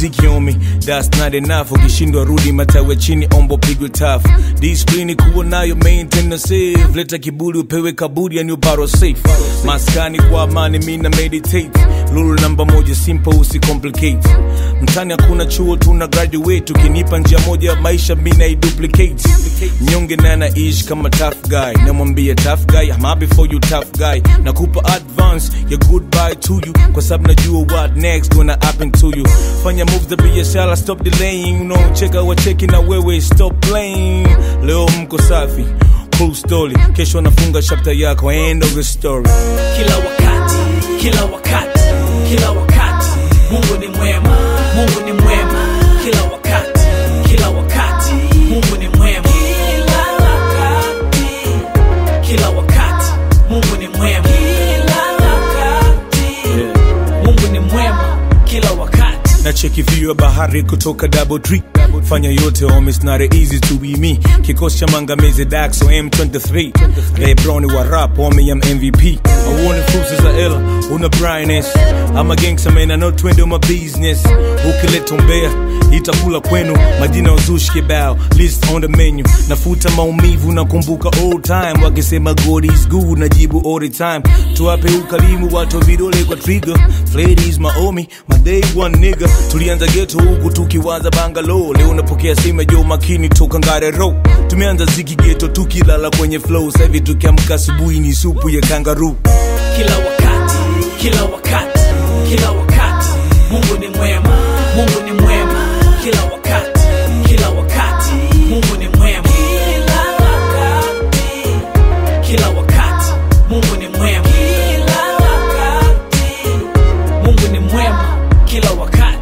mziki on me that's not enough ukishindwa rudi matawe chini ombo pigwe tafu disiplini kuwa nayo maintain na save leta kiburi upewe kaburi yani uparo safe maskani kwa amani mina meditate lulu namba moja simple usicomplicate mtani hakuna chuo tuna graduate ukinipa njia moja ya maisha mina iduplicate mnyonge naye anaishi kama tough guy namwambia tough guy I'm happy for you tough guy nakupa advance ya goodbye to you kwa sababu najua what next gonna happen to you fanya moves za biashara stop delaying you know cheka wacheki na wewe stop playing leo mko safi cool story kesho nafunga chapter yako end of the story kila wakati kila wakati kila wakati mungu ni mwema mungu ni mwema kila wakati kila wakati mungu ni mwema kila wakati kila wakati mungu ni mwema kila wakati mungu ni mwema kila wakati na cheki view ya bahari kutoka double tree fanya yote home it's not easy to be me kikosi cha mangamizi daxo m23 lebroni wa rap home ya mvp auone fursa za ela una brightness ama gangsta man I know twende my business ukileta umbea itakula kwenu majina ya uzushi kibao list on the menu nafuta maumivu nakumbuka old time wakisema god is good najibu all the time tuwape ukarimu watu vidole kwa trigger ladies maomi my day one nigga tulianza geto huku tukiwaza bangalo leo napokea simu ya Joe makini toka ngare ro tumeanza ziki geto tukilala kwenye flow sasa hivi tukiamka asubuhi ni supu ya kangaroo kila wakati kila wakati kila wakati mungu ni mwema mungu ni mwema kila wakati kila wakati mungu ni mwema kila wakati kila wakati mungu ni mwema kila wakati mungu ni mwema kila wakati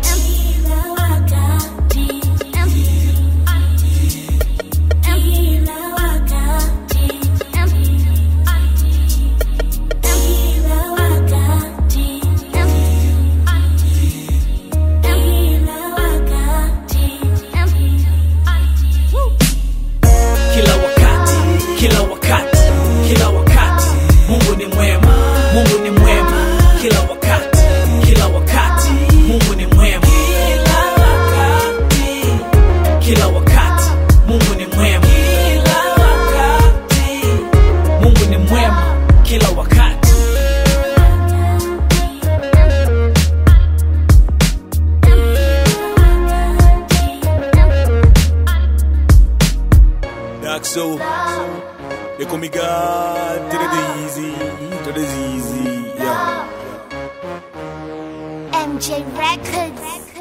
kila wakati kila wakati kila wakati mungu ni mwema mungu ni mwema kila wakati kila wakati mungu ni mwema kila wakati kila wakati mungu ni mwema kila wakati mungu ni mwema kila wakati Daxo they call me God to the easy to the easy yeah MJ Records.